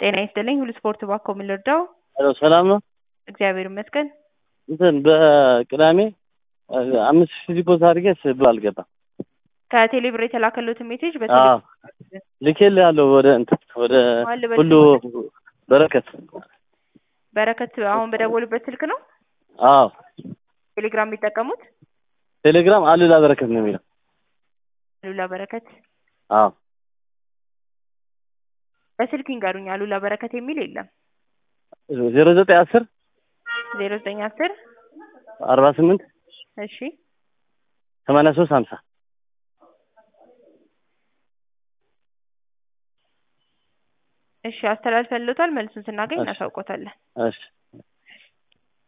ጤና ይስጥልኝ ሁሉ ስፖርት ባኮ ምን ልርዳው? ሄሎ ሰላም ነው? እግዚአብሔር ይመስገን። እንትን በቅዳሜ አምስት ሺህ ዲፖዚት አድርጌ ብር አልገባም። ከቴሌ ብር የተላከሉትን ሜሴጅ አዎ በቴሌ ልኬልሃለሁ ወደ እንትን ወደ ማን ልበል ሁሉ በረከት በረከት አሁን በደወሉበት ስልክ ነው አዎ ቴሌግራም የሚጠቀሙት ቴሌግራም አሉላ በረከት ነው የሚለው አሉላ በረከት አዎ በስልክ ይንገሩኝ። አሉላ በረከት የሚል የለም። ዜሮ ዘጠኝ አስር ዜሮ ዘጠኝ አስር አርባ ስምንት እሺ ሰማንያ ሶስት ሀምሳ እሺ አስተላልፈልዎታል። መልሱን ስናገኝ እናሳውቆታለን። እሺ